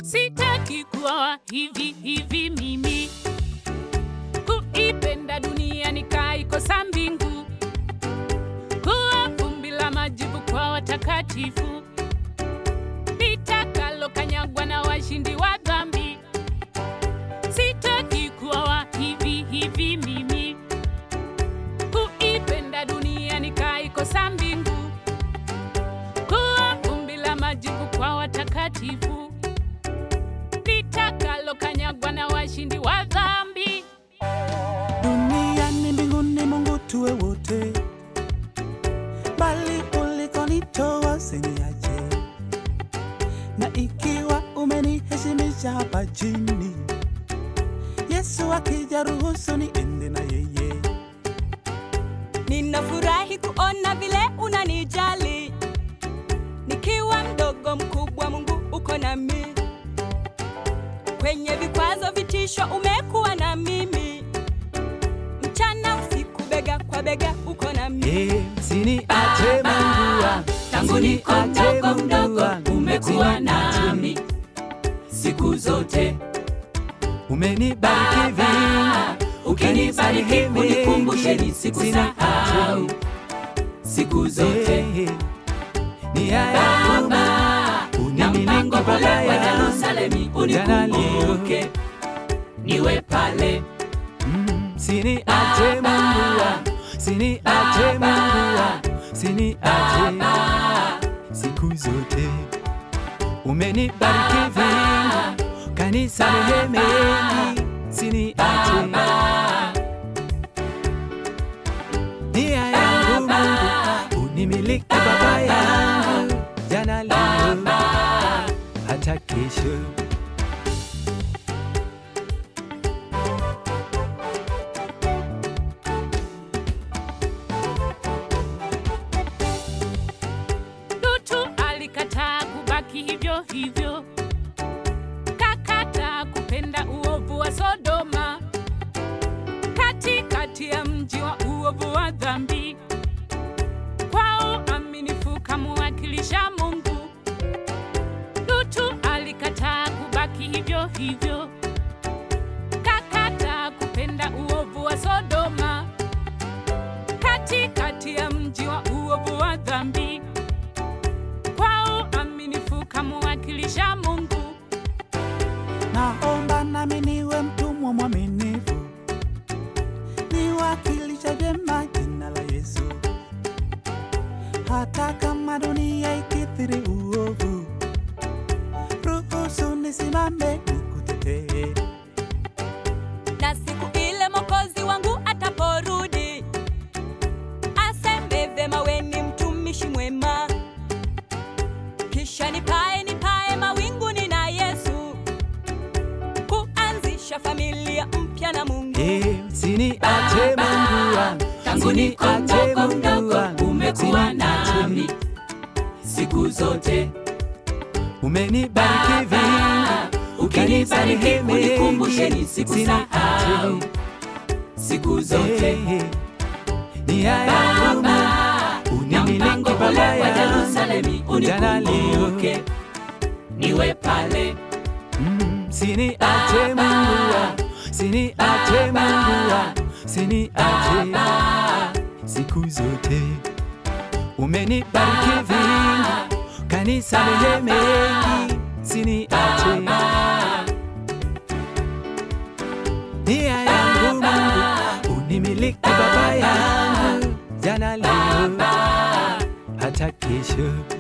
Sitaki kuwa hivi hivi mimi, kuipenda dunia nikaikosa mbingu, kuwa vumbi la majibu kwa watakatifu, litakalokanyagwa na washindi wa dhambi. Sitaki kuwa wa hivi hivi mimi, kuipenda dunia nikaikosa mbingu, kuwa vumbi la majibu kwa watakatifu, litakalokanyagwa na washindi wa dhambi. duniani mbinguni mungu tuwe wote bali ulikonitoa usiniache na ikiwa umeniheshimisha hapa chini yesu akija ruhusu niende na yeye Ninafurahi kuona vile unanijali, nikiwa mdogo mkubwa, Mungu uko nami. Kwenye vikwazo, vitisho, umekuwa na mimi, mchana usiku, bega kwa bega, uko nami. Eh, siniache Mungu wangu, Tangu niko siniache mdogo Mungu mdogo, wangu, umekuwa siniache. nami siku zote. Umenibariki vingi, Ukinibariki ukanisamehe unikumbushe mengi, nisikusahau siku zote. Eh, nia yangu Baba, Mungu, na unimiliki mpango Baba ule wa yangu. Yerusalemu Jana unikumbuke, niwe pale Mm, Siniache Mungu wangu, siniache Mungu wangu, siniache siku zote. Umenibariki vingi, kanisamehe mengi, siniache nia yangu Mungu, unimiliki Baba yangu, jana leo hata kesho. Lutu alikataa kubaki hivyo hivyo, kakata kupenda uovu wa Sodoma, katikati ya mji wa uovu wa dhambi. Kwa uaminifu kamwakilisha Mungu, Lutu alikataa kubaki hivyo hivyo, kakata kupenda uovu wa Sodoma, katikati ya mji wa uovu wa dhambi kwa uaminifu kamwakilisha Mungu. Naomba nami niwe mtumwa mwaminifu, niwakilisha vyema jina la Yesu, hata kama dunia ikithiri uovu, ruhusu nisimame nikutetee. na siku ile Mwokozi wangu ataporudi, aseme vema, we ni mtumishi mwema, kisha nipae nipae mawinguni na Yesu, kuanzisha familia mpya na Mungu. Eh, Siniache Mungu wangu, Tangu niko siniache mdogo Mungu mdogo, wangu, umekuwa siniache. nami siku zote. Umenibariki vingi, Ukinibariki ukanisamehe unikumbushe mengi, nisikusahau siku zote. Eh, nia yangu Baba, Mungu, na unimiliki mpango ule Baba wa yangu, Yerusalemu jana leo unikumbuke, niwe pale Mm, Siniache Mungu wangu, siniache Mungu wangu, siniache siku zote. Umenibariki vingi, kanisamehe mengi, siniache nia yangu Mungu, unimiliki Baba yangu, jana leo hata kesho.